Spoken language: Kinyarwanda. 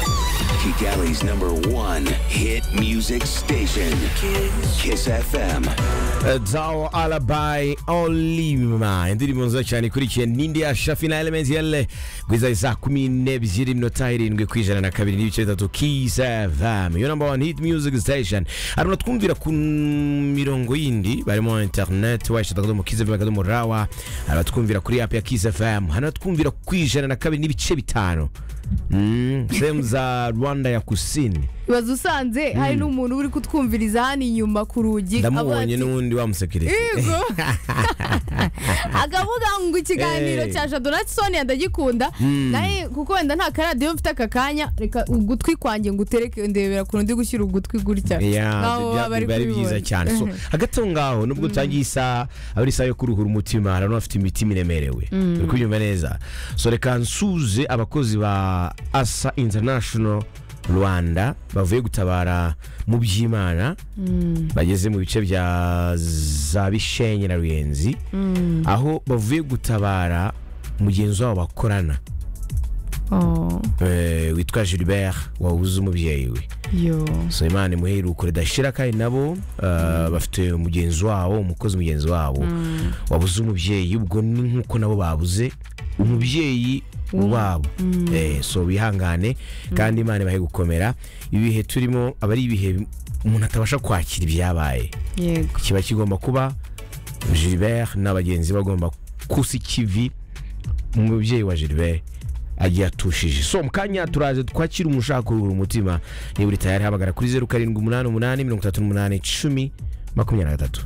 Music Alley's number one hit music station, Kiss FM. Zao Alabai Olima indirimbo nziza cyane ikurikiye n'indi ya shafi na elementi yale kugeza saa kumi n'ebyiri minota irindwi ku ijana na kabiri n'ibice bitatu kisa vam yo namba wani hiti miyuziki sitesheni hari unatwumvira ku mirongo yindi barimo interineti wayishata akadomo kiza fm akadomo rawa hari abatwumvira kuri apu ya kisa fm hari abatwumvira ku ijana na kabiri n'ibice bitanu Mm, sehemu za rwanda ya kusini ibaze usanze hari n'umuntu uri kutwumviriza hano inyuma ku rugi avuga ndamubonye ati, n'ubundi wamusekirite "Igo." akavuga ngo ikiganiro Eh. cya jadonatson ndagikunda nawe kuko wenda nta karadiyo mfite aka kanya reka ugutwi kwanjye ngo utereke ndebera ku rundi gushyira ugutwi gutya Yeah, Nkaho biba baba bari biba ari byiza kubibona. cyane so hagati aho ngaho nubwo utangiye isaha aba ari isaha yo kuruhura umutima hari n'abafite imitima iremerewe uri kubyumva neza so reka nsuze abakozi ba asa international rwanda bavuye gutabara mu by'imana bageze mu bice bya za bishenyi na ruyenzi aho bavuye gutabara mugenzi wabo bakorana Oh, eh, witwa gilbert wabuze umubyeyi we yo. so imana imuhe iruko ridashira kandi nabo uh, bafite umugenzi wabo umukozi mugenzi wabo wabuze umubyeyi ubwo ni nk'uko nabo babuze umubyeyi wabo eh, so bihangane kandi imana ibahe gukomera ibihe turimo aba ari ibihe umuntu atabasha kwakira ibyabaye yego kiba kigomba kuba gilbert n'abagenzi bagomba kusa ikivi umubyeyi wa gilbert agiye atushije so mu kanya turaje twakira umushaka kuruhura umutima niba uri tayari hamagara kuri zeru karindwi umunani umunani mirongo itatu n'umunani icumi makumyabiri na gatatu